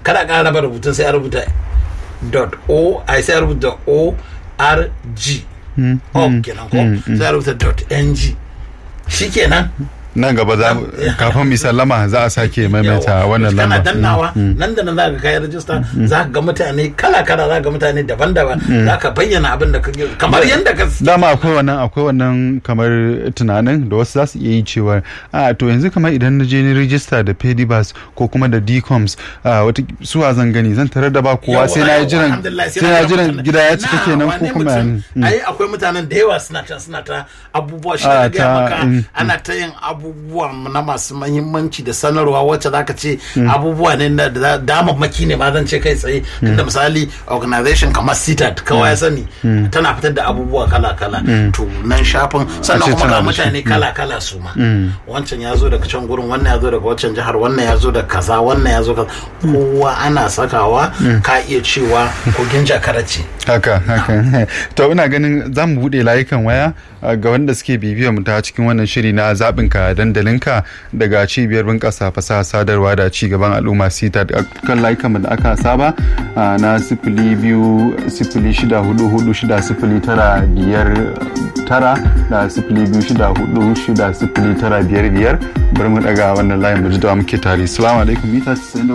kada ka raba rubutun sai a rubuta dot o ai sai a rubuta o r g org kenan ko sai a rubuta dot ng shikenan nan gaba za kafin mi sallama za a sake maimaita wannan kana lamba dannawa nan da nan za ka kai rajista za ka ga mutane kala kala za ka ga mutane daban-daban za ka bayyana abin da kake kamar yadda ka dama akwai wannan akwai wannan kamar tunanin da wasu za su iya yi cewa a to yanzu kamar idan na je ni rijista da pedibas ko kuma da dcoms a wata suwa zan gani zan tarar da ba kowa sai na yi jiran Alhamdulillah, sai na yi jiran mutane. gida ya cika Na, kenan ko wane kuma ya mutum? ne? ai akwai mutanen da yawa suna can suna ta abubuwa shi Ah, da gaya ta- maka mm, ana ta yin abubuwa na masu mahimmanci da sanarwa wacce zaka ce abubuwa ne na da damammaki ne ma zan ce kai tsaye tunda misali organization kamar sitat kawai ya sani tana fitar da abubuwa kala kala to nan shafin sannan ce kuma tana ga da shi. mutane kala kala su ma wancan ya zo daga can gurin wannan ya zo daga wancan jihar wannan ya zo da kaza wannan ya zo kaza kowa ana sakawa ka iya cewa kogin jakara ce haka haka to ina ganin za mu buɗe layukan waya uh, ga wanda suke bibiyar mu ta cikin wannan shiri na zaɓin ka dandalinka daga cibiyar bunƙasa fasaha sadarwa da ci gaban al'umma sita kan layukan mu da aka saba uh, na sifili biyu sifili shida hudu hudu shida sifili tara biyar tara da sifili biyu shida hudu shida sifili tara biyar biyar bari mu daga wannan layin mu ji da muke tare salamu alaikum mita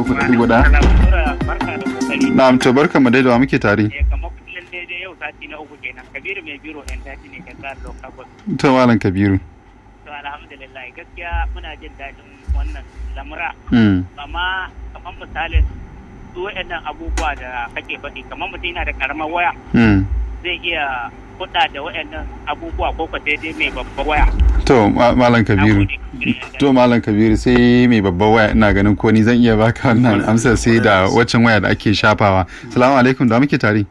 93.1 na'am to barka mu dai da wa muke tare eh kamar kullum daidai yau sati na uku kenan kabiru mai biro yan daji ne kan tsara lokacin to malam kabiru to alhamdulillah gaskiya muna jin daɗin wannan lamura Mm. amma kamar misalin su waɗannan abubuwa da kake faɗi kamar mutum yana da karamar waya Mm. zai iya kuɗa da waɗannan abubuwa ko ka daidai mai babbar waya To ma- Malam Kabiru. Nagode, Kabiru yan daji. To Malam Kabiru sai mai babban waya ina ganin ko ni zan iya baka wannan amsar sai da waccan waya da ake shafawa. Salamu alaikum da muke tare.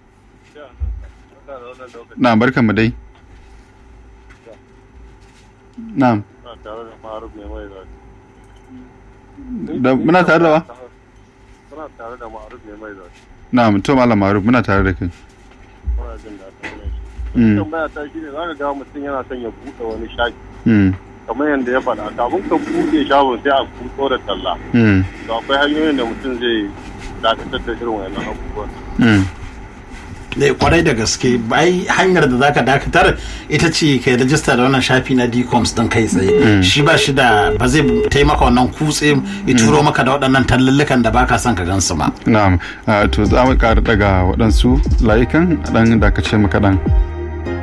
Na barkan mu dai. Na'am. Da muna tare da wa? Muna tare da ma'aruf ne mai zafi. Na'am to Malam Maruf muna tare da kai. Muna jin daɗin wannan shi. Mm. Tambaya ta shi ne za ka ga mutum yana son ya buɗe wani shafi. Mm. Kamar yadda ya faɗa kafin ka buɗe shagon sai a kuɗo da talla. Mm. To akwai hanyoyin da mutum zai dakatar da irin wannan abubuwan. Mm. ne kwarai da gaske bai hanyar da zaka dakatar ita ce kai rajista da wannan shafi na dcoms din kai tsaye shi ba shi da ba zai taimaka wannan kutse ya turo maka da waɗannan tallullukan da baka son ka gansu ba Na'am. Ah, To za mu ƙara daga waɗansu layukan ɗan da ka ce maka ɗan.